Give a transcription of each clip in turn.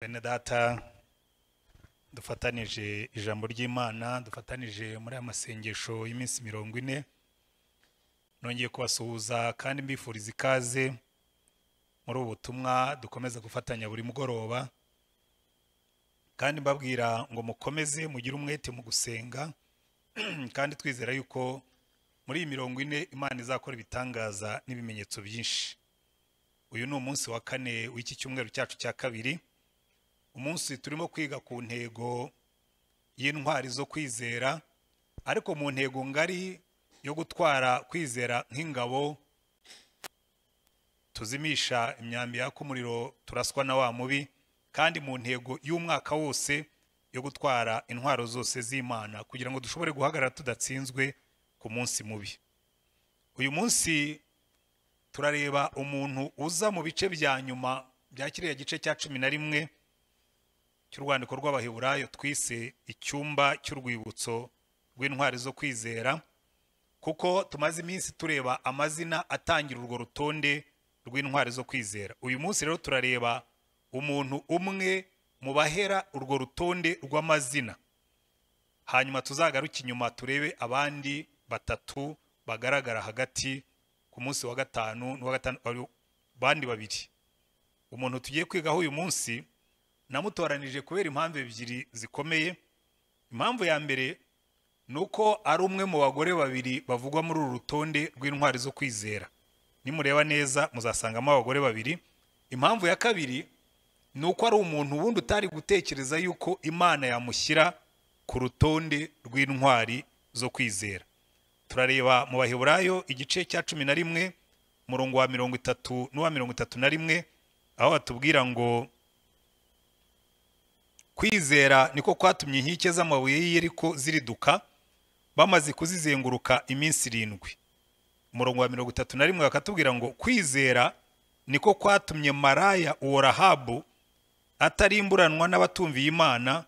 bene data dufatanije ijambo ry'imana dufatanije muri aya masengesho y'iminsi mirongo ine nongeye kubasuhuza kandi mbifuriza ikaze muri ubu butumwa dukomeza gufatanya buri mugoroba kandi mbabwira ngo mukomeze mugire umwete mu gusenga kandi twizera yuko muri iyi mirongo ine imana izakora ibitangaza n'ibimenyetso byinshi uyu ni umunsi wa kane w'iki cyumweru cyacu cya kabiri umunsi turimo kwiga ku ntego y'intwari zo kwizera ariko mu ntego ngari yo gutwara kwizera nk'ingabo tuzimisha imyambi yaka umuriro turaswa na wa mubi kandi mu ntego y'umwaka wose yo gutwara intwaro zose z'imana kugira ngo dushobore guhagarara tudatsinzwe ku munsi mubi uyu munsi turareba umuntu uza mu bice bya nyuma bya kiriya gice cya cumi na rimwe cy'urwandiko rw'abaheburayo twise icyumba cy'urwibutso rw'intwari zo kwizera kuko tumaze iminsi tureba amazina atangira urwo rutonde rw'intwari zo kwizera uyu munsi rero turareba umuntu umwe mu bahera urwo rutonde rw'amazina hanyuma tuzagaruke inyuma turebe abandi batatu bagaragara hagati ku munsi wa gatanu n'uwa gatanu bandi babiri umuntu tugiye kwigaho uyu munsi namutoranije kubera impamvu ebyiri zikomeye impamvu ya mbere ni uko ari umwe mu bagore babiri bavugwa muri uru rutonde rw'intwari zo kwizera nimureba neza muzasangamo abagore babiri impamvu ya kabiri ni uko ari umuntu wundi utari gutekereza yuko imana yamushyira ku rutonde rw'intwari zo kwizera turareba mu baheburayo igice cya cumi na rimwe umurongo wa mirongo itatu n'uwa mirongo itatu na rimwe aho batubwira ngo kwizera niko kwatumye inkike z'amabuye y'iyeriko ziriduka bamaze kuzizenguruka iminsi irindwi umurongo wa mirongo itatu na rimwe bakatubwira ngo kwizera niko kwatumye maraya uwo rahabu atarimburanwa n'abatumviye imana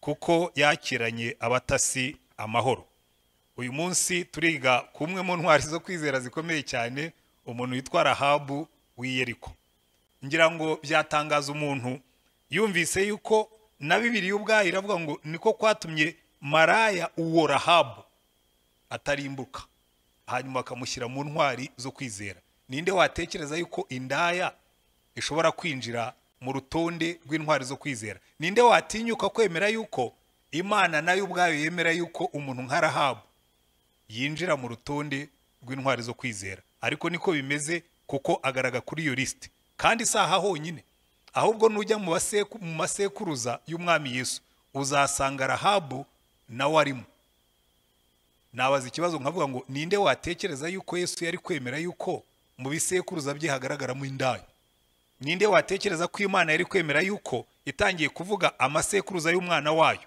kuko yakiranye abatasi amahoro uyu munsi turiga ku mwe mu ntwari zo kwizera zikomeye cyane umuntu witwa rahabu w'iyeriko ngira ngo byatangaza umuntu yumvise yuko na bibiri ubwayo iravuga ngo niko kwatumye maraya uwo rahabu atarimbuka hanyuma bakamushyira mu ntwari zo kwizera ninde watekereza yuko indaya ishobora kwinjira mu rutonde rw'intwari zo kwizera ninde watinyuka kwemera yuko imana nayo ubwayo yemera yuko umuntu nka rahabu yinjira mu rutonde rw'intwari zo kwizera ariko niko bimeze kuko agaragara kuri iyo lisite kandi si aha honyine ahubwo nujya mu masekuruza y'umwami yesu uzasanga rahabu nawe arimo nabaza ikibazo nkavuga ngo ninde watekereza yuko yesu yari kwemera yuko mu bisekuruza bye hagaragaramo indaya ninde watekereza ko imana yari kwemera yuko itangiye kuvuga amasekuruza y'umwana wayo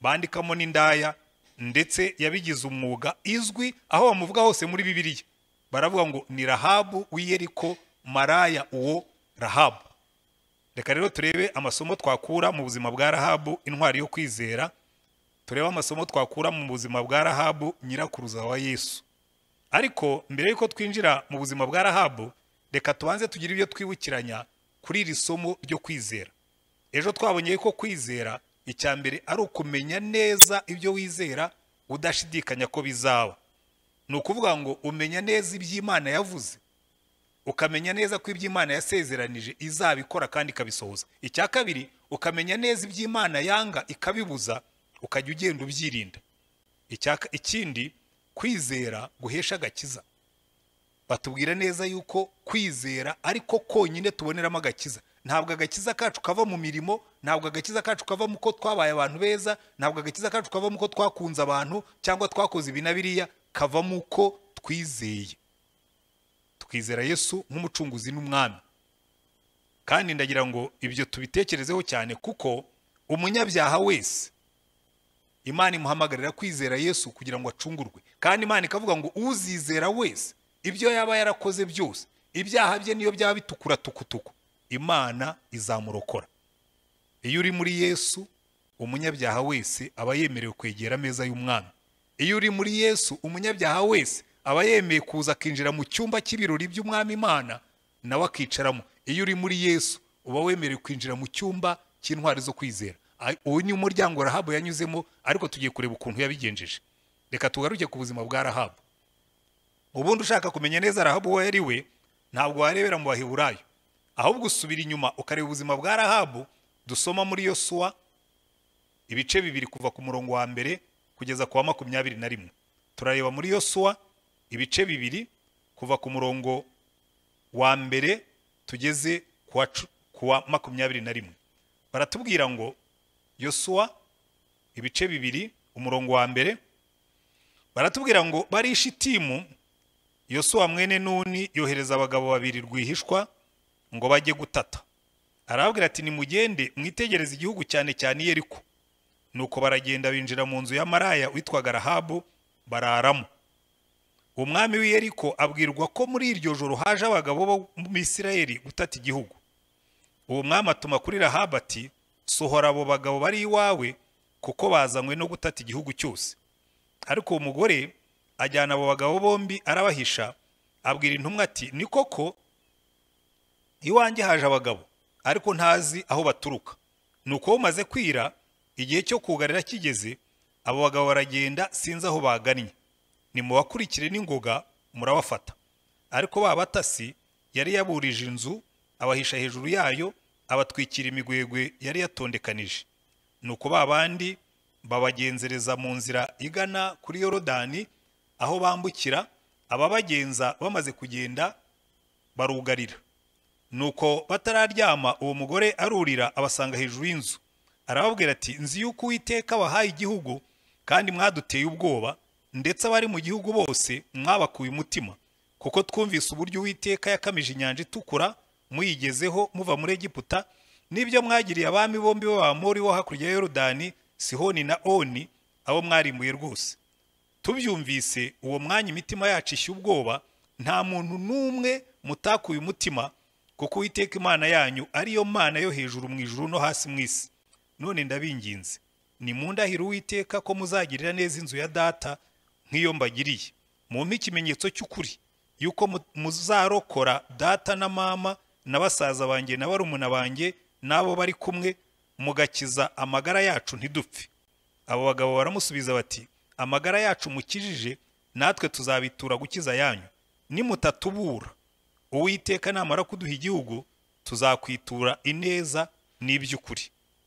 bandikamo n'indaya ndetse yabigize umwuga izwi aho bamuvuga hose muri bibiliya baravuga ngo ni rahabu w'iyeriko maraya uwo rahabu reka rero turebe amasomo twakura mu buzima bwa rahabu intwari yo kwizera turebe amasomo twakura mu buzima bwa rahabu nyirakuruza wa yesu ariko mbere y'uko twinjira mu buzima bwa rahabu reka tubanze tugire ibyo twibukiranya kuri iri somo ryo kwizera ejo twabonye ko kwizera icya mbere ari ukumenya neza ibyo wizera udashidikanya ko bizaba ni ukuvuga ngo umenya neza iby'imana yavuze ukamenya neza ko ibyo imana yasezeranije izabikora kandi ikabisohoza icya kabiri ukamenya neza ibyo imana yanga ikabibuza ukajya ugenda ubyirinda ikindi kwizera guhesha agakiza batubwira neza yuko kwizera ariko konyine tuboneramo agakiza ntabwo agakiza kacu kava mu mirimo ntabwo agakiza kacu kava mu ko twabaye abantu beza ntabwo agakiza kacu kava mu ko twakunze abantu cyangwa twakoze ibi na biriya kava mu ko twizeye twizera yesu nk'umucunguzi n'umwami kandi ndagira ngo ibyo tubitekerezeho cyane kuko umunyabyaha wese imana imuhamagarira kwizera yesu kugira ngo acungurwe kandi imana ikavuga ngo uzizera wese ibyo yaba yarakoze byose ibyaha bye niyo byaba bitukura tukutuku imana izamurokora iyo uri muri yesu umunyabyaha wese aba yemerewe kwegera ameza y'umwami iyo uri muri yesu umunyabyaha wese aba yemeye kuza akinjira mu cyumba cy'ibirori by'umwami imana nawe akicaramo iyo uri muri yesu uba wemerewe kwinjira mu cyumba cy'intwari zo kwizera Ay- uyu ni umuryango rahabu yanyuzemo ariko tugiye kureba ukuntu yabigenjeje reka tugaruke ku buzima bwa rahabu ubundi ushaka kumenya neza rahabu uwo yari we ntabwo warebera mu baheburayo ahubwo usubira inyuma ukareba ubuzima bwa rahabu dusoma muri yosuwa ibice bibiri kuva ku murongo wa mbere kugeza ku wa makumyabiri na rimwe turareba muri yosuwa ibice bibiri kuva ku murongo wa mbere tugeze ku wa cu- ku wa makumyabiri na rimwe baratubwira ngo yosuwa ibice bibiri umurongo wa mbere baratubwira ngo bari i shitimu yosuwa mwene nuni yohereza abagabo babiri rwihishwa ngo bajye gutata arababwira ati nimugende mwitegereze igihugu cyane cyane yeriko nuko baragenda binjira mu nzu ya maraya witwaga rahabu bararamo umwami w'i yeriko abwirwa ko muri iryo joro haje abagabo bo mu Isirayeli gutata igihugu uwo mwami atuma kuri rahabu ati sohora abo bagabo bari iwawe kuko bazanywe no gutata igihugu cyose ariko uwo mugore ajyana abo bagabo bombi arabahisha abwira intumwa ati ni koko iwanjye haje abagabo ariko ntazi aho baturuka nuko bumaze kwira igihe cyo kugarira kigeze abo bagabo baragenda sinzi aho bagannye nimubakurikire n'ingoga murabafata ariko ba batasi yari yaburije inzu abahisha hejuru yayo abatwikira imigwegwe yari yatondekanije nuko ba bandi babagenzereza mu nzira igana kuri yorodani aho bambukira ababagenza bamaze kugenda barugarira nuko batararyama uwo mugore arurira abasanga hejuru y'inzu arababwira ati nzi yuko uwiteka wahaye igihugu kandi mwaduteye ubwoba ndetse abari mu gihugu bose mwabakuye umutima kuko twumvise uburyo uwiteka yakamije inyanja itukura muyigezeho muva muri egiputa n'ibyo mwagiriye abami bombi b'abamori bo hakurya ya yorodani sihoni na oni abo mwarimbuye rwose tubyumvise uwo mwanya imitima yacu ishya ubwoba nta muntu n'umwe mutakuye umutima kuko uwiteka imana yanyu ariyo mana yo hejuru mu ijuru no hasi mu isi none ndabinginze nimundahire uwiteka ko muzagirira neza inzu ya data nk'iyo mbagiriye mumpe ikimenyetso cy'ukuri yuko mu- muzarokora data na mama na basaza banjye na barumuna banjye n'abo bari kumwe mugakiza amagara yacu ntidupfe abo bagabo baramusubiza bati amagara yacu mukijije natwe tuzabitura gukiza yanyu nimutatubura uwiteka namara kuduha igihugu tuzakwitura ineza n'iby'ukuri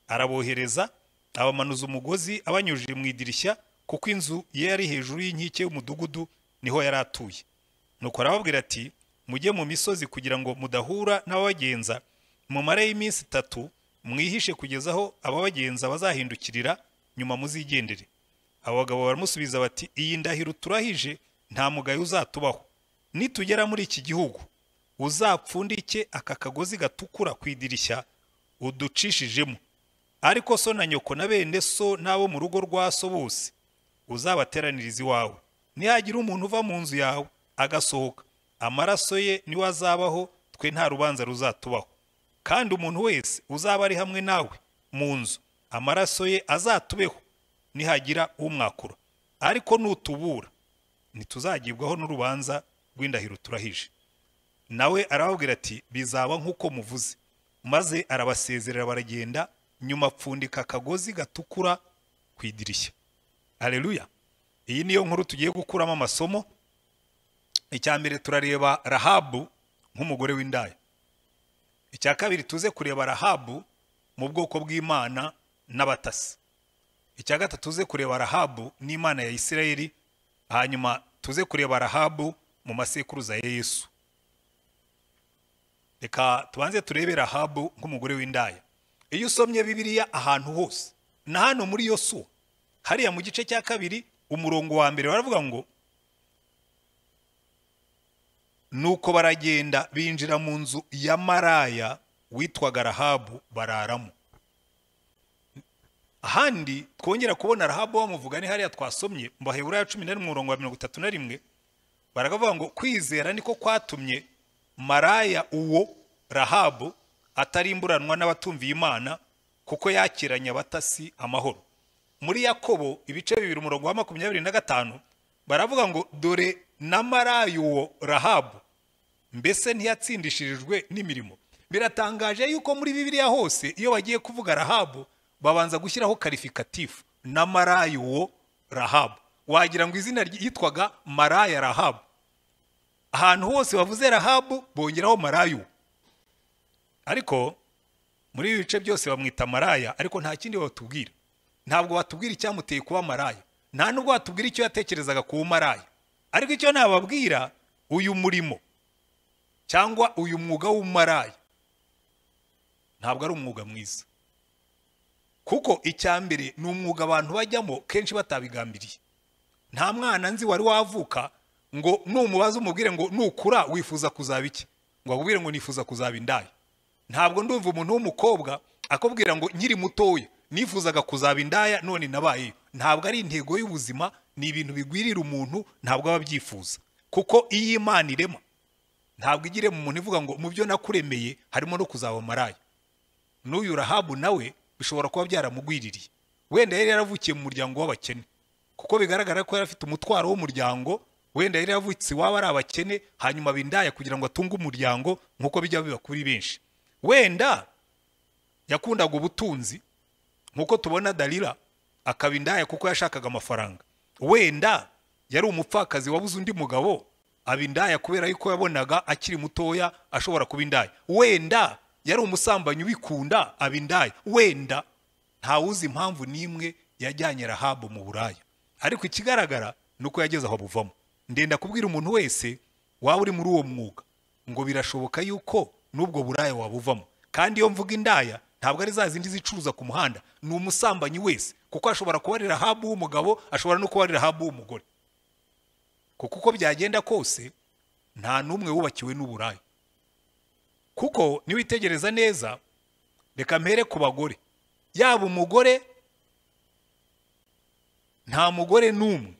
arabohereza abamanuza umugozi abanyujije mu idirishya kuko inzu ye yari hejuru y'inkike y'umudugudu niho yari atuye nuko arababwira ati mujye mu misozi kugira ngo mudahura n'ababagenza mumareyo iminsi itatu mwihishe kugeza aho ababagenza bazahindukirira nyuma muzigendere abo bagabo baramusubiza bati iyi ndahiro turahije nta mugayo uzatubaho nitugera muri iki gihugu uzapfundike aka kagozi gatukura ku idirishya uducishijemo ariko so na nyoko na bene so n'abo mu rugo rwa so bose uzabateraniriza iwawe nihagira umuntu uva mu nzu yawe agasohoka amaraso ye niwe azabaho twe nta rubanza ruzatubaho kandi umuntu wese uzaba ari hamwe nawe mu nzu amaraso ye azatubeho nihagira umwakura ariko nutubura ntituzagibwaho n'urubanza rw'indahiro turahije nawe arababwira ati bizaba nk'uko muvuze maze arabasezerera baragenda nyuma apfundika akagozi gatukura ku idirishya aleluya iyi niyo nkuru tugiye gukuramo amasomo icya mbere turareba rahabu nk'umugore w'indaya icya kabiri tuze kureba rahabu mu bwoko bw'imana n'abatasi icya gatatu tuze kureba rahabu n'imana ya isirayeli hanyuma tuze kureba rahabu mu masekuruza ya yesu reka tubanze turebe rahabu nk'umugore w'indaya iyo usomye bibiliya ahantu hose na hano muri yosuwa hariya mu gice cya kabiri umurongo wa mbere baravuga ngo nuko baragenda binjira mu nzu ya maraya witwaga rahabu bararamo ahandi twongera kubona rahabu bamuvuga ni hariya twasomye mu baheburayo cumi na rimwe umurongo wa mirongo itatu na rimwe baravuga ngo kwizera niko kwatumye maraya uwo rahabu atarimburanwa n'abatumviye imana kuko yakiranye abatasi amahoro muri yakobo ibice bibiri umurongo wa makumyabiri na gatanu baravuga ngo dore na maraya uwo rahabu mbese ntiyatsindishirijwe n'imirimo biratangaje yuko muri bibiliya hose iyo bagiye kuvuga rahabu babanza gushyiraho karifikatifu na marayuwo rahabu wagira ngo izina ryitwaga maraya rahabu ahantu hose bavuze rahabu bongeraho marayu ariko muri ibi bice byose bamwita maraya ariko nta kindi batubwira ntabwo batubwira icyamuteye kuba maraya nta nubwo batubwira icyo yatekerezaga kuba maraya ariko icyo nababwira uyu murimo cyangwa uyu mwuga w'umaraya ntabwo ari umwuga mwiza kuko icya mbere ni umwuga abantu bajyamo kenshi batabigambiriye nta mwana nzi wari wavuka ngo numubaze umubwire ngo nukura wifuza kuzaba iki ngo akubwire ngo nifuza kuzaba indaya ntabwo ndumva umuntu w'umukobwa akubwira ngo nkiri mutoya nifuzaga kuzaba indaya none nabayeyo ntabwo ari intego y'ubuzima ni ibintu bigwirira umuntu ntabwo aba abyifuza kuko iyo imana irema ntabwo igire mu muntu ivuga ngo mu byo nakuremeye harimo no kuzaba maraya n'uyu rahabu nawe bishobora kuba byaramugwiririye wenda yari yaravukiye mu muryango w'abakene kuko bigaragara ko yari afite umutwaro w'umuryango wenda yari yavutse iwabo ari abakene hanyuma bindaya kugira ngo atunge umuryango nk'uko bijya biba kuri benshi wenda yakundaga ubutunzi nk'uko tubona dalila akaba indaya kuko yashakaga amafaranga wenda yari umupfakazi wabuze undi mugabo aba indaya kubera yuko yabonaga akiri mutoya ashobora kuba indaya wenda yari umusambanyi ubikunda aba indaya wenda ntawuzi impamvu n'imwe yajyanye rahabu mu buraya ariko ikigaragara ni uko yageze aho buvamo ndenda kubwira umuntu wese waba uri muri uwo mwuga ngo birashoboka yuko n'ubwo buraya wabuvamo kandi iyo mvuga indaya ntabwo ari za zindi zicuruza ku muhanda ni umusambanyi wese kuko ashobora kuba ari rahabu w'umugabo ashobora no kuba ari rahabu w'umugore kuko uko byagenda kose nta n'umwe wubakiwe n'uburaya kuko niwitegereza neza reka mpere ku bagore yaba umugore nta mugore n'umwe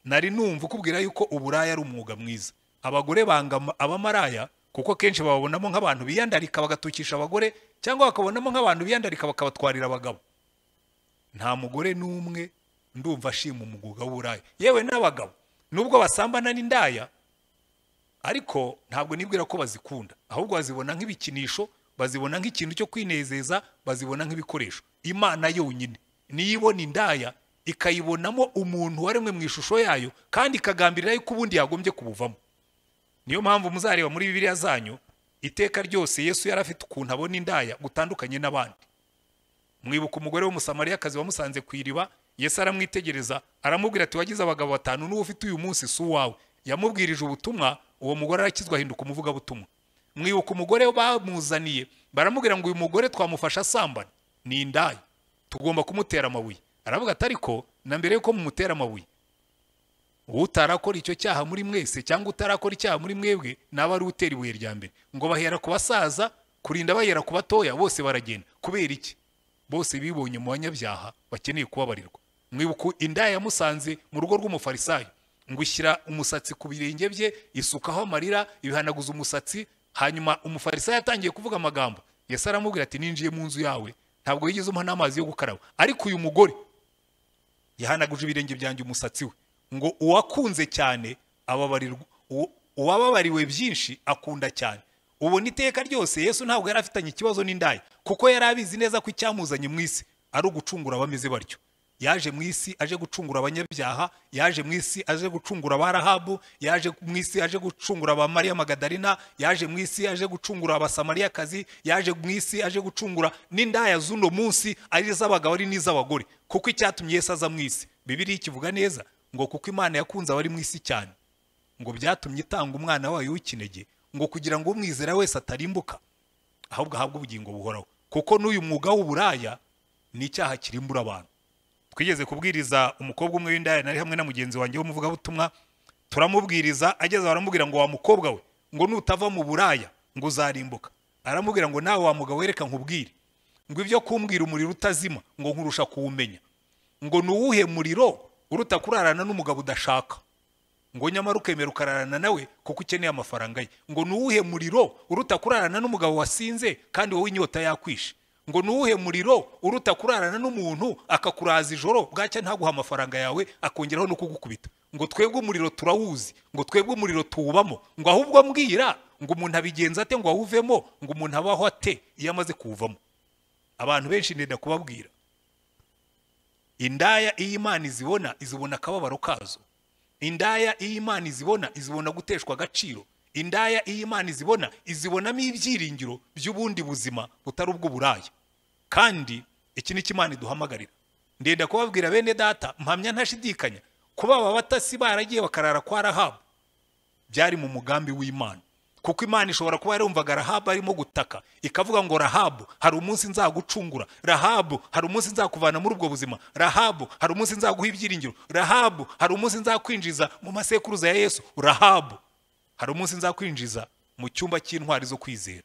nari numva ukubwira yuko uburaya ari umwuga mwiza abagore banga abamaraya kuko kenshi bababonamo nk'abantu biyandarika bagatukisha abagore cyangwa bakabonamo nk'abantu biyandarika bakabatwarira abagabo nta mugore n'umwe ndumva ashima umwuga w'uburaya yewe n'abagabo nubwo basambana n'indaya ariko ntabwo nibwira ko bazikunda ahubwo bazibona nk'ibikinisho bazibona nk'ikintu cyo kwinezeza bazibona nk'ibikoresho imana yonyine niyo ibona indaya ikayibonamo umuntu waremwe mu ishusho yayo kandi ikagambirira yuko ubundi yagombye kubuvamo niyo mpamvu muzareba muri bibiliya zanyu iteka ryose yesu yari afite ukuntu abona indaya gutandukanye n'abandi mwibuka umugore w'umusamariyakazi wamusanze ku iriba yesu aramwitegereza aramubwira ati wagize abagabo batanu n'uwo ufite uyu munsi si uwawe yamubwirije ubutumwa uwo mugore arakizwa ahinduka umuvugabutumwa mwibuka umugore bamuzaniye baramubwira ngo uyu mugore twamufasha asambana ni indaya tugomba kumutera amabuye aravuga ati ariko na mbere yuko mumutera amabuye utarakora icyo cyaha muri mwese cyangwa utarakora icyaha muri mwebwe naba ari utera ibuye rya mbere ngo bahera ku basaza kurinda bahera ku batoya bose baragenda kubera iki bose bibonye mu banyabyaha bakeneye kubabarirwa mwibuka indaya yamusanze mu rugo rw'umufarisayo ngo ushyira umusatsi ku birenge bye isukaho amarira ibihanaguza umusatsi hanyuma umufarisayo atangiye kuvuga amagambo yesi aramubwira ati ninjiye mu nzu yawe ntabwo wigeze umuha n'amazi yo gukaraba ariko uyu mugore yahanaguje ibirenge byanjye umusatsi we ngo uwakunze cyane ababarirwa uwababariwe byinshi akunda cyane ubona iteka ryose yesu ntabwo yari afitanye ikibazo n'indaya kuko yari abizi neza ko icyamuzanye mu isi ari ugucungura abameze batyo yaje mu isi aje gucungura abanyabyaha yaje mu isi aje gucungura abarahabu yaje mu isi aje gucungura abamariya magadarina yaje mu isi aje gucungura abasamariyakazi yaje mu isi aje gucungura n'indaya z'uno munsi ari iz'abagabo ari n'iz'abagore kuko icyatumye yesu aza mu isi bibiriya kivuga neza ngo kuko imana yakunze abari mu isi cyane ngo byatumye itanga umwana wayo w'ikinege ngo kugira ngo umwizera wese atarimbuka ahubwo ahabwe ubugingo buhoraho kuko n'uyu mwuga w'uburaya ni icyaha kirimbura abantu twigeze kubwiriza umukobwa umwe w'indaya nari hamwe na mugenzi wanjye w'umuvugabutumwa turamubwiriza ageze baramubwira ngo wa mukobwa we ngo nutava mu buraya ngo uzarimbuka aramubwira ngo nawe wa mugabo wereka nkubwire ngo ibyo kumbwira umuriro utazima ngo nkurusha kuwumenya ngo ni uwuhe muriro uruta kurarana n'umugabo udashaka ngo nyamara ukemera ukararana nawe kuko ukeneye amafaranga ye ngo ni uwuhe muriro uruta kurarana n'umugabo wasinze kandi wowe inyota yakwishe ngo ni uwuhe muriro uruta kurarana n'umuntu akakuraza ijoro bwacya ntaguha amafaranga yawe akongeraho no kugukubita ngo twebwe umuriro turawuzi ngo twebwe umuriro tuwubamo ngo ahubwo mbwira ngo umuntu abigenza ate ngo awuvemo ngo umuntu abaho ate iyo amaze kuwuvamo abantu benshi ndenda kubabwira indaya iyo imana izibona izibona akababaro kazo indaya iyo imana izibona izibona guteshwa agaciro indaya iyo imana izibona izibonamo ibyiringiro by'ubundi buzima butari ubw'uburaya kandi iki ni cyo imana iduhamagarira ndenda kubabwira bene data mpamya ntashidikanya kuba aba batasi baragiye bakarara kwa rahabu byari mu mugambi w'imana kuko imana ishobora kuba yarumvaga rahabu arimo gutaka ikavuga ngo rahabu hari umunsi nzagucungura rahabu hari umunsi nzakuvana muri ubwo buzima rahabu hari umunsi nzaguha ibyiringiro rahabu hari umunsi nzakwinjiza mu masekuruza ya yesu rahabu hari umunsi nzakwinjiza mu cyumba cy'intwari zo kwizera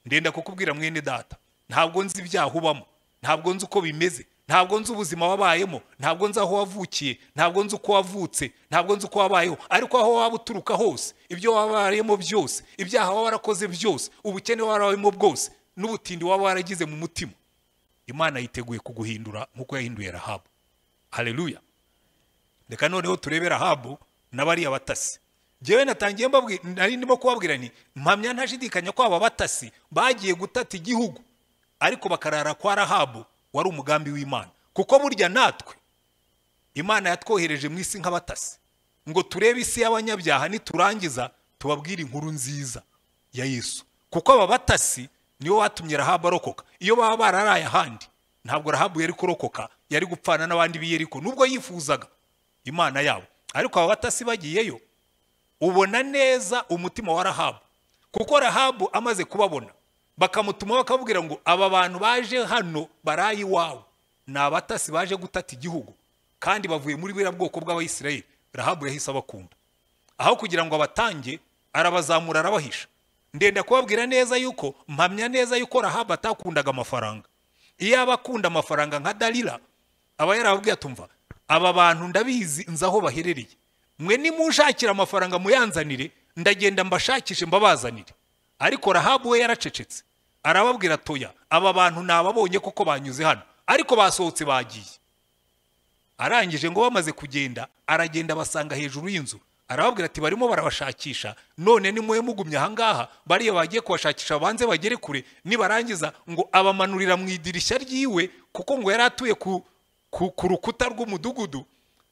ndenda kukubwira mwene data ntabwo nzi ibyaha ubamo ntabwo nzi uko bimeze ntabwo nzi ubuzima wabayemo ntabwo nzi aho wavukiye ntabwo nzi uko wavutse ntabwo nzi uko wabayeho ariko aho waba uturuka hose ibyo wabayemo byose ibyaha waba warakoze byose ubukene warabamo bwose n'ubutindi waba waragize mu mutima imana yiteguye kuguhindura nk'uko yahinduye rahabu hareruya reka noneho turebe rahabu n'abariya batasi njyewe natangiye mbabwira nari ndimo kubabwira ni mpamya ntashidikanya ko aba batasi bagiye gutata igihugu ariko bakarara kwa rahabu wari umugambi w'imana kuko burya natwe imana yatwohereje mu isi nk'abatasi ngo turebe isi y'abanyabyaha niturangiza tubabwire inkuru nziza ya yesu kuko aba batasi nibo batumye rahabu arokoka iyo baba bararaye ahandi ntabwo rahabu yari kurokoka yari gupfana n'abandi b'iyeriko nubwo yifuzaga imana yabo ariko aba batasi bagiyeyo ubona neza umutima wa rahabu kuko rahabu amaze kubabona bakamutuma bakabwira ngo aba bantu baje hano barayi iwawe ni abatasi baje gutata igihugu kandi bavuye muri buriya bwoko bw'abayisirayeli rahabu yahise abakunda aho kugira ngo abatange arabazamura arabahisha ndenda kubabwira neza yuko mpamya neza yuko rahabu atakundaga amafaranga iyo aba akunda amafaranga nka darira aba yarababwiye atumva aba bantu ndabizi nzi aho baherereye mwe nimunshakira amafaranga muyanzanire ndagenda mbashakishe mbabazanire ariko rahabu we yaracecetse arababwira atoya aba bantu nababonye kuko banyuze hano ariko basohotse bagiye arangije ngo bamaze kugenda aragenda abasanga hejuru y'inzu arababwira ati barimo barabashakisha none nimwe mugumye ahangaha bariya bagiye kubashakisha banze bagere kure nibarangiza ngo abamanurira mu idirishya ryiwe kuko ngo yari atuye ku rukuta rw'umudugudu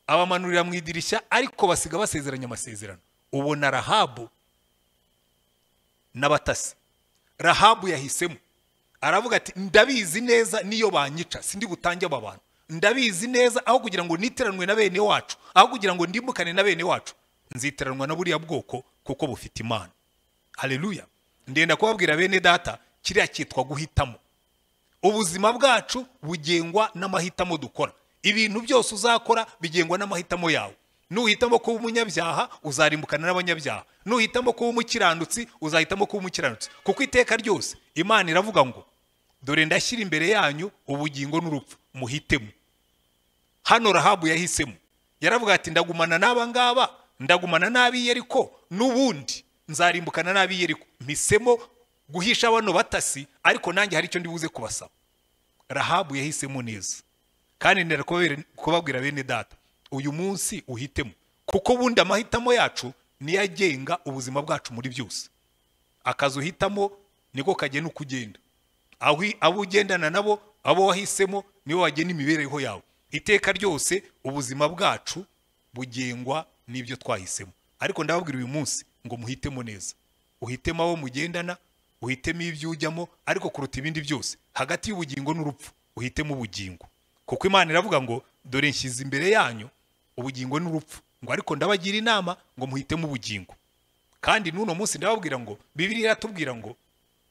abamanurira mu idirishya ariko basiga basezeranya amasezerano ubona rahabu n'abatasi rahabu yahisemo aravuga ati ndabizi neza niyo banyica sindi butange aba bantu ndabizi neza aho kugira ngo niteranwe na bene wacu aho kugira ngo ndimukane na bene wacu nziteranwa na buriya bwoko kuko bufite imana hareruya ndenda kubabwira bene data kiriya cyitwa guhitamo ubuzima bwacu bugengwa n'amahitamo dukora ibintu byose uzakora bigengwa n'amahitamo yawe nuhitamo kuba umunyabyaha uzarimbukana n'abanyabyaha nuhitamo kuba umukiranutsi uzahitamo kuba umukiranutsi kuko iteka ryose imana iravuga ngo dore ndashyira imbere yanyu ubugingo n'urupfu muhitemo hano rahabu yahisemo yaravuga ati ndagumana n'aba ngaba ndagumana n'abiyeriko n'ubundi nzarimbukana n'abiyeriko mpisemo guhisha bano batasi ariko nanjye hari icyo ndibuze kubasaba rahabu yahisemo neza kandi ndera kubabwira bene data uyu munsi uhitemo kuko ubundi amahitamo yacu niyo agenga ubuzima bwacu muri byose akazi uhitamo niko kagena uko ugenda abo ugendana nabo abo wahisemo nibo bagena imibereho yawe iteka ryose ubuzima bwacu bugengwa n'ibyo twahisemo ariko ndababwira uyu munsi ngo muhitemo neza uhitemo abo mugendana uhitemo ibyo ujyamo ariko kuruta ibindi byose hagati y'ubugingo n'urupfu uhitemo ubugingo kuko imana iravuga ngo dore nshyize imbere yanyu ubugingo n'urupfu ngo ariko ndabagira inama ngo muhitemo ubugingo kandi n'uno munsi ndababwira ngo bibiri iratubwira ngo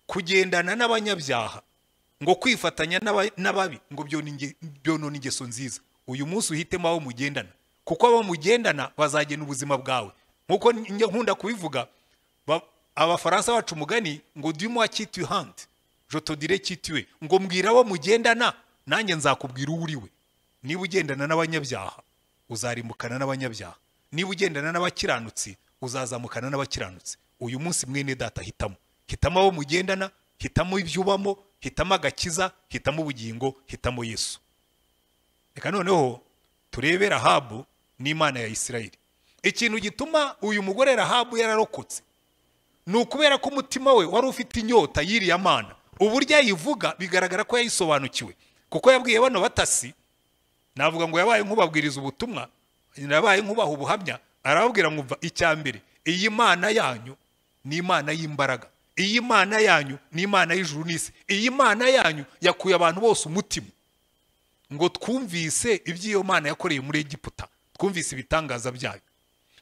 kugendana n'abanyabyaha ngo kwifatanya n'ababi ngo byonona ingeso nziza uyu munsi uhitemo abo mugendana kuko abo mugendana bazagena ubuzima bwawe nk'uko nkunda kubivuga abafaransa bacu umugani ngo dimuwa kituwe handi jotodire kituwe ngo mbwira abo mugendana nanjye nzakubwira uwo uriwe niba ugendana n'abanyabyaha uzarimbukana n'abanyabyaha niba ugendana n'abakiranutsi uzazamukana n'abakiranutsi uyu munsi mwene data hitamo hitamo abo mugendana hitamo ibyo ubamo hitamo agakiza hitamo ubugingo hitamo yesu reka noneho turebe rahabu n'imana ya isirayeli ikintu gituma uyu mugore rahabu yararokotse ni ukubera ko umutima we wari ufite inyota y'iriya mana uburyo yayivuga bigaragara ko yayisobanukiwe kuko yabwiye bano batasi navuga ngo yabaye nk'ubabwiriza ubutumwa yabaye nk'ubaha ubuhamya arababwira ngo umva icya mbere iyi mana yanyu ni imana y'imbaraga iyi mana yanyu ni imana y'ijuru n'isi iyi mana yanyu yakuye abantu bose umutima ngo twumvise iby'iyo mana yakoreye muri egiputa twumvise ibitangaza byayo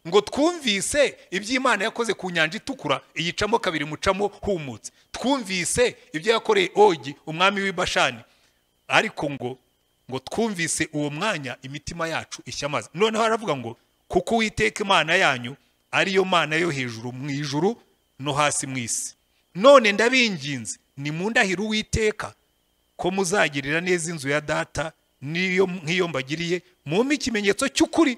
ngo twumvise ibyo imana yakoze ku nyanja itukura iyicamo kabiri mucamo humutse twumvise ibyo yakoreye ogi umwami w'ibashani ariko ngo ngo twumvise uwo mwanya imitima yacu ishyamaze noneho aravuga ngo kuko uwiteka imana yanyu ariyo mana yo hejuru mu ijuru no hasi mu isi none ndabinginze ni mu ndahiro uwiteka ko muzagirira neza inzu ya data n'iyo nk'iyo mbagiriye mumpe ikimenyetso cy'ukuri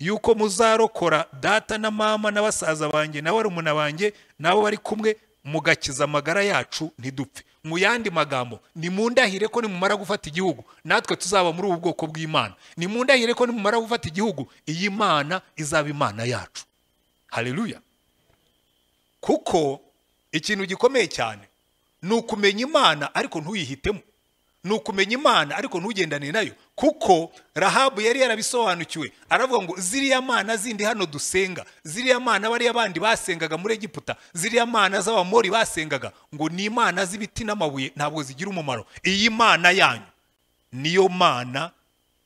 yuko muzarokora data na mama na basaza banjye na barumuna banjye nabo bari kumwe mugakiza amagara yacu ntidupfe mu yandi magambo ni mu ndahire ko nimumara gufata igihugu natwe tuzaba muri ubu bwoko bw'imana ni mu ndahire ko nimumara gufata igihugu iyi mana izaba imana yacu hareruya kuko ikintu gikomeye cyane ni ukumenya imana ariko ntuyihitemo ni ukumenya imana ariko ntugendane nayo kuko rahabu yari yarabisobanukiwe aravuga ngo ziriya mana zindi hano dusenga ziriya mana bariya bandi basengaga muri egiputa ziriya mana z'abamori basengaga ngo ni imana z'ibiti n'amabuye ntabwo zigira umumaro iyi mana yanyu niyo mana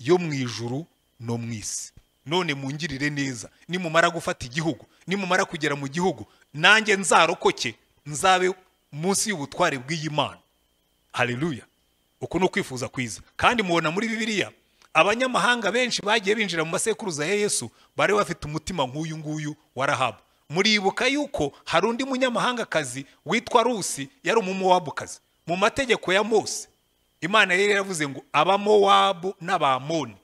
yo mu ijuru no mu isi none mungirire neza nimumara gufata igihugu nimumara kugera mu gihugu nanjye nzarokoke nzabe munsi y'ubutware bw'iyi mana hareruya uku ni ukwifuza kwiza kandi mubona muri bibiliya abanyamahanga benshi bagiye binjira mu masekuruza ya yesu bari bafite umutima nk'uyu nguyu wa rahabu muribuka yuko hari undi munyamahangakazi witwa rusi yari umumowabukazi mu mategeko ya mose imana yari yaravuze ngo abamowabu n'abamoni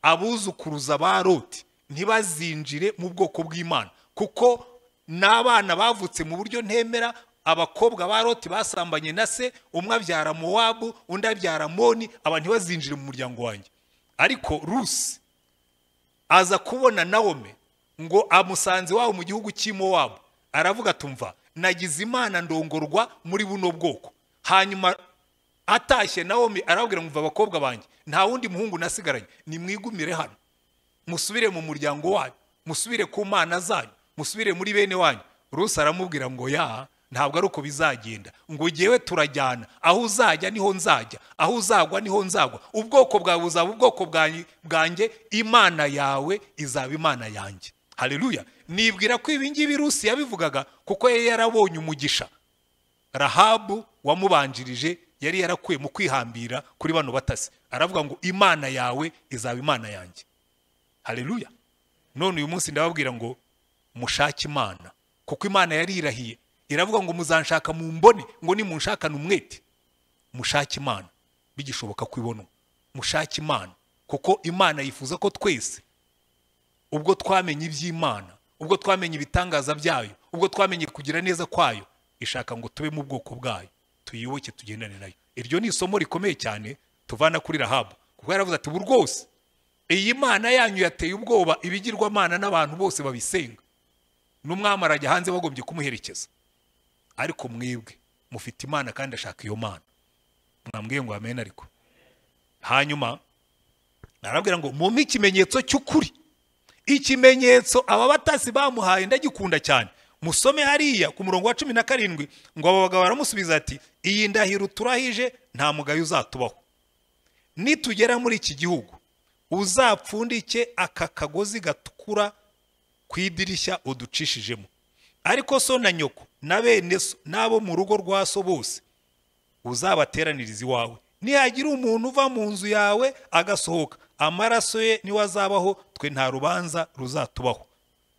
abuzukuruza ba roti ntibazinjire mu bwoko bw'imana kuko n'abana bavutse mu buryo ntemera abakobwa ba roti basambanye na se umwe abyara mowabu undi abyara moni abantu ntibazinjire mu muryango wanjye ariko rusi aza kubona nawome ngo amusanze iwabo mu gihugu cy'imowabu aravuga atumva nagize imana ndongorwa muri buno bwoko hanyuma atashye nawome arabwira ngo abakobwa banjye nta wundi muhungu nasigaranye nimwigumire hano musubire mu muryango wanyu musubire ku mana zanyu musubire muri bene wanyu rusi aramubwira ngo yaha ntabwo ari uko bizagenda ngo ugewe turajyana aho uzajya niho nzajya aho uzagwa niho nzagwa ubwoko bwawe buzaba ubwoko bwanjye imana yawe izaba imana yanjye hareruya nibwira ko ibingibi rusi yabivugaga kuko yari yarabonye umugisha rahabu wamubanjirije yari yarakuye mu kwihambira kuri bano batasi aravuga ngo imana yawe izaba imana yanjye hareruya none uyu munsi ndababwira ngo mushake imana kuko imana yari irahiye iravuga ngo muzanshaka mu mbone ngo nimunshakane umwete mushake imana bigishoboka ko ibona mushake imana kuko imana yifuza ko twese ubwo twamenye iby'imana ubwo twamenye ibitangaza byayo ubwo twamenye kugira neza kwayo ishaka ngo tube mu bwoko bwayo tuyiyoboke tugendane nayo iryo ni isomo rikomeye cyane tuvana kuri rahabu kuko yaravuze ati ubu rwose iyi mana yanyu yateye ubwoba ibigirwamana n'abantu bose babisenga n'umwami arajya hanze bagombye kumuherekeza ariko mwebwe mufite imana kandi ashaka iyo mana mwambwiye ngo amen ariko hanyuma arabwira ngo mumpe ikimenyetso cy'ukuri ikimenyetso aba batasi bamuhaye ndagikunda cyane musome hariya ku murongo wa cumi na karindwi ngo aba bagabo baramusubiza ati iyi ndahiro turahije nta mugayo uzatubaho nitugera muri iki gihugu uzapfundike aka kagozi gatukura ku idirishya uducishijemo ariko so na nyoko na bene so n'abo mu rugo rwa so bose uzabateraniriza iwawe nihagira umuntu uva mu nzu yawe agasohoka amaraso ye niwe azabaho twe nta rubanza ruzatubaho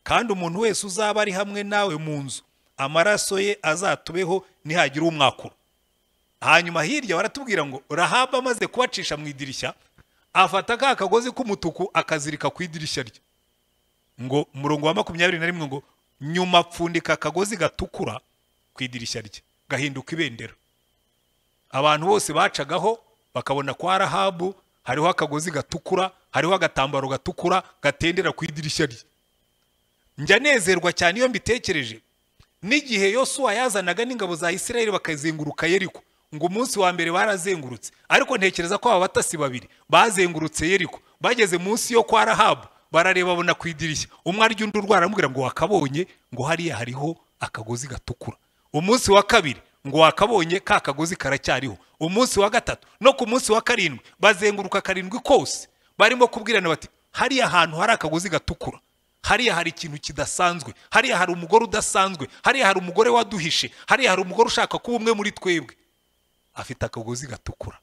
kandi umuntu wese uzaba ari hamwe nawe mu nzu amaraso ye azatubeho nihagira umwakura hanyuma hirya baratubwira ngo rahaba amaze kubacisha mu idirishya afata ka kagozi k'umutuku akazirika ku idirishya rye ngo umurongo wa makumyabiri na rimwe ngo nyuma apfundika akagozi gatukura ku idirishya rye gahinduka ibendera abantu bose bacagaho bakabona kwa rahabu hariho akagozi gatukura hariho agatambaro gatukura gatendera ku idirishya rye njya nezerwa cyane iyo mbitekereje n'igihe yosuwa yazanaga n'ingabo za isirayeli bakazenguruka yeriko ngo umunsi wa mbere barazengurutse ariko ntekereza ko aba batasi babiri bazengurutse yeriko bageze munsi yo kwa rahabu barareba babona ku idirishya umwe arya undi urwara aramubwira ngo wakabonye ngo hariya hariho akagozi gatukura umunsi wa kabiri ngo wakabonye ka kagozi karacyariho umunsi wa gatatu no ku munsi wa karindwi bazenguruka karindwi kose barimo kubwirana bati hariya hantu hari akagozi gatukura hariya hari ikintu kidasanzwe hariya hari umugore udasanzwe hariya hari umugore waduhishe hariya hari umugore ushaka kuba umwe muri twebwe afite akagozi gatukura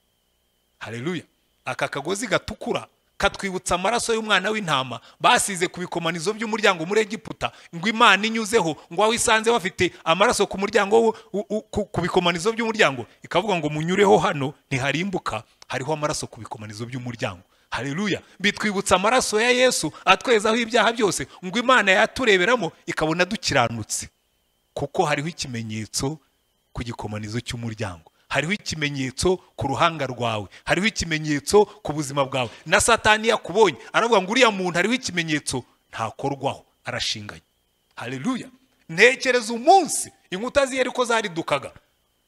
hareruya aka kagozi gatukura katwibutsa amaraso y'umwana w'intama basize ku bikomanizo by'umuryango muri egiputa ngo imana inyuzeho ngo aho isanze bafite amaraso ku muryango wo- u- u- ku- ku bikomanizo by'umuryango ikavuga ngo munyureho hano ntiharimbuka hariho amaraso ku bikomanizo by'umuryango hareruya bitwibutsa amaraso ya yesu atwezaho ibyaha byose ngo imana yatureberamo ikabona dukiranutse kuko hariho ikimenyetso ku gikomanizo cy'umuryango hariho ikimenyetso ku ruhanga rwawe hariho ikimenyetso ku buzima bwawe na satani yakubonye aravuga ngo uriya muntu hariho ikimenyetso ntakorwaho arashinganye hareruya ntekereza umunsi inkuta z'iyo ariko zaridukaga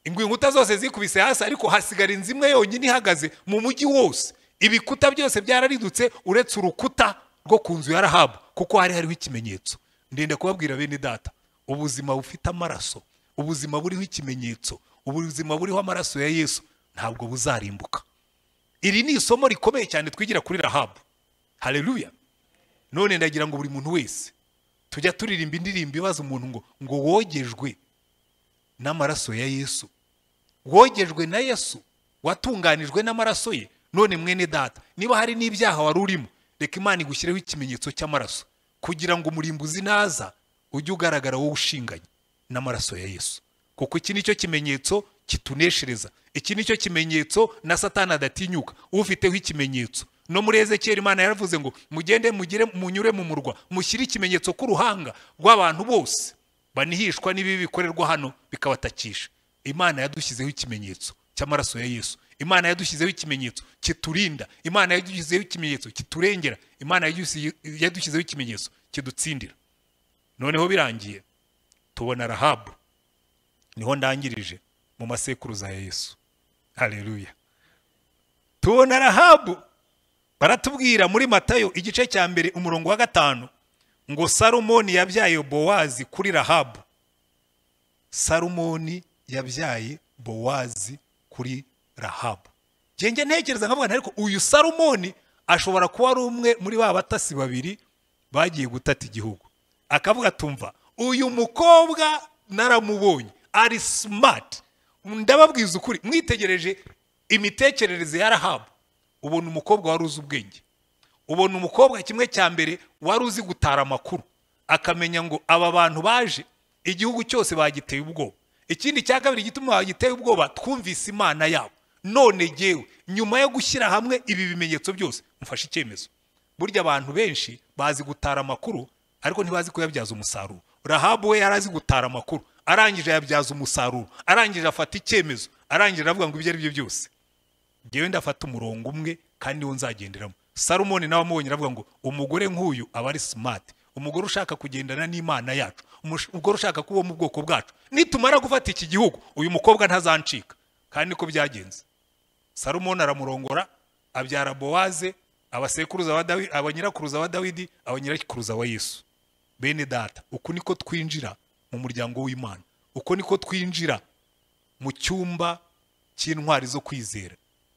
ingo inkuta zose zikubise hasi ariko hasigara inzu imwe yonyine ihagaze mu mujyi wose ibikuta byose byararidutse uretse urukuta rwo ku nzu ya rahabu kuko hari hariho ikimenyetso ndende kubabwira bene data ubuzima bufite amaraso ubuzima buriho ikimenyetso ubuzima buriho amaraso ya yesu ntabwo buzarimbuka iri ni isomo rikomeye cyane twigira kuri rahabu hareruya none ndagira ngo buri muntu wese tujya turirimba indirimbo ibaza umuntu ngo ngo wogejwe n'amaraso ya yesu wogejwe na yesu watunganijwe n'amaraso ye none mwene data niba hari n'ibyaha wari urimo reka imana igushyireho ikimenyetso cy'amaraso kugira ngo umurimbuzi naza ujye ugaragara wowe ushinganye n'amaraso ya yesu kuko iki nicyo kimenyetso kituneshereza iki nicyo kimenyetso na satani adatinyuka ufiteho ikimenyetso no muri ezekiyeli imana yaravuze ngo mugende mugire munyure mu murwa mushyire ikimenyetso k'uruhanga rw'abantu bose banihishwa n'ibibi bikorerwa hano bikabatakisha imana yadushyizeho ikimenyetso cy'amaraso ya yesu imana yadushyizeho ikimenyetso kiturinda imana yadushyizeho ikimenyetso kiturengera imana yadushyi- yadushyizeho ikimenyetso kidutsindira noneho birangiye tubona rahabu niho ndangirije mu masekuruza ya yesu hareruya tubona rahabu baratubwira muri matayo igice cya mbere umurongo wa gatanu ngo salomoni yabyaye bowazi kuri rahabu salomoni yabyaye bowazi kuri rahabu genge ntekereza nkavuga nti ariko uyu salomoni ashobora kuba ari umwe muri ba batasi babiri bagiye gutata igihugu akavuga tumva uyu mukobwa naramubonye ari smart ndababwiza ukuri mwitegereje imitekerereze ya rahabu ubona umukobwa wari uzi ubwenge ubona umukobwa kimwe cya mbere wari uzi gutara amakuru akamenya ngo aba bantu baje igihugu cyose bagiteye ubwoba ikindi cya kabiri gituma bagiteye ubwoba twumvise imana yabo none gewe nyuma yo gushyira hamwe ibi bimenyetso byose mufashe icyemezo burya abantu benshi bazi gutara amakuru ariko ntibazi kuyabyaza umusaruro rahabu we yari azi gutara amakuru arangije yabyaza umusaruro arangije afata icyemezo arangije aravuga ngo ibyo ari byo byose ngewe ndafata umurongo umwe kandi niwo nzagenderamo salomoni nawe amubonye aravuga ngo umugore nk'uyu aba ari simati umugore ushaka kugendana n'imana yacu umush- umugore ushaka kuba mu bwoko bwacu nitumara gufata iki gihugu uyu mukobwa ntazancika kandi niko byagenze salomoni aramurongora abyara bowaze abasekuruza ba dawidi abanyirakuruza ba dawidi abanyirakuruza wa yesu bene data uku niko twinjira mu muryango w'imana uko niko twinjira mu cyumba cy'intwari zo kwizera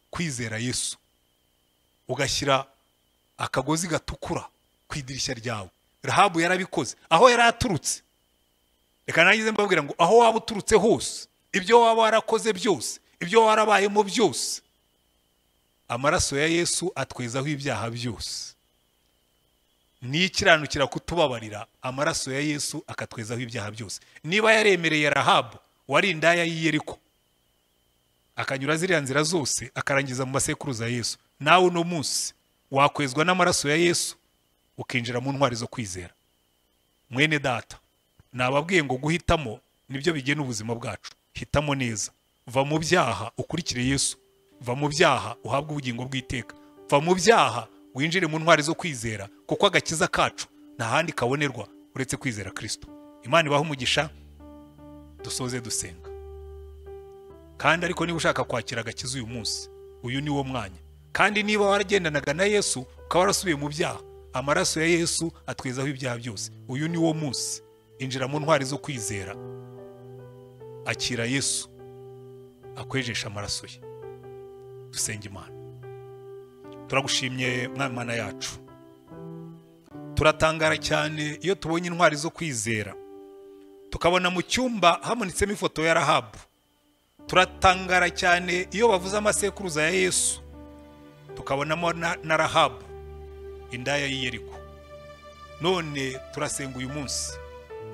kwizera yesu ugashyira akagozi gatukura ku idirishya ryawe rahabu yarabikoze aho yari aturutse reka nangize mbabwira ngo aho waba uturutse hose ibyo waba warakoze byose ibyo warabayemo byose amaraso ya yesu atwezaho ibyaha byose nikiranukira kutubabarira amaraso ya yesu akatwezaho ibyaha byose niba yaremereye rahabu wari indaya y'iyeriko akanyura ziriya nzira zose akarangiza mu masekuruza ya yesu nawe uno munsi wakwezwa n'amaraso ya yesu ukinjira mu ntwari zo kwizera mwene data nababwiye ngo guhitamo nibyo bigena ubuzima bwacu hitamo neza va mu byaha ukurikire yesu va mu byaha uhabwe ubugingo bw'iteka va mu byaha winjire mu ntwari zo kwizera kuko agakiza kacu nta handi kabonerwa uretse kwizera kristo imana ibahe umugisha dusoze dusenga kandi ariko niba ushaka kwakira agakiza uyu munsi uyu ni wo mwanya kandi niba waragendanaga na yesu ukaba warasubiye mu byaha amaraso ya yesu atwezaho ibyaha byose uyu ni wo munsi injira mu ntwari zo kwizera akira yesu akwejesha amaraso ye dusenga imana turagushimye mwana yacu turatangara cyane iyo tubonye intwari zo kwizera tukabona mu cyumba hamanitsemo ifoto ya rahabu turatangara cyane iyo bavuze amasekuruza ya yesu tukabonamo na rahabu indaya y'iyeriko none turasenga uyu munsi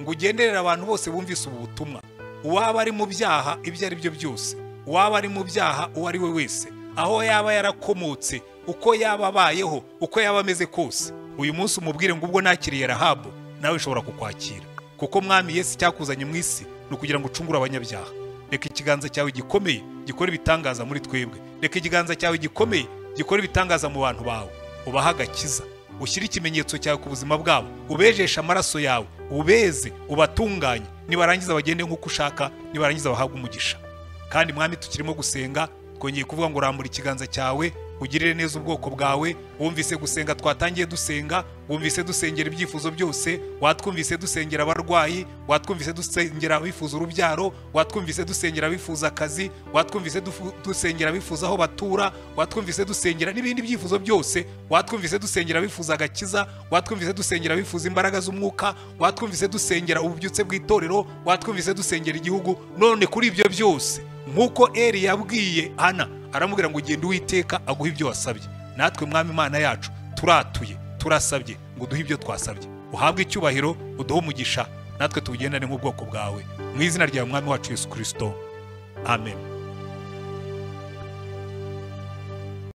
ngo ugenderere abantu bose bumvise ubu butumwa uwaba ari mu byaha ibyo ari byo byose uwaba ari mu byaha uwo ari we wese aho yaba yarakomotse uko yaba abayeho uko yaba ameze kose uyu munsi umubwire ngo ubwo nakiriye rahabu nawe ushobora kukwakira kuko mwami Yesu icyakuzanye mu isi ni ukugira ngo ucungure abanyabyaha reka ikiganza cyawe gikomeye gikora ibitangaza muri twebwe reka ikiganza cyawe gikomeye gikora ibitangaza mu bantu bawe ubahe agakiza ushyire ikimenyetso cyawe ku buzima bwabo ubejeshe amaraso yawe ubeze ubatunganye nibarangiza bagende nk'uko ushaka nibarangiza bahabwe umugisha kandi mwami tukirimo gusenga twongeye kuvuga ngo urambure ikiganza cyawe ugirire neza ubwoko bwawe wumvise gusenga twatangiye dusenga wumvise dusengera ibyifuzo byose watwumvise dusengera abarwayi watwumvise dusengera abifuza urubyaro watwumvise dusengera abifuza akazi watwumvise dusengera abifuza aho batura watwumvise dusengera n'ibindi byifuzo byose watwumvise dusengera abifuza agakiza watwumvise dusengera abifuza imbaraga z'umwuka watwumvise dusengera ububyutse bw'itorero watwumvise dusengera igihugu none kuri ibyo byose nk'uko eri yabwiye ana aramubwira ngo ugende uwiteka aguhe ibyo wasabye natwe mwami imana yacu turatuye turasabye ngo uduhe ibyo twasabye uhabwe icyubahiro uduhe umugisha natwe tuwugendane nk'ubwoko bwawe mu izina rya mwami wacu yesu kirisito amen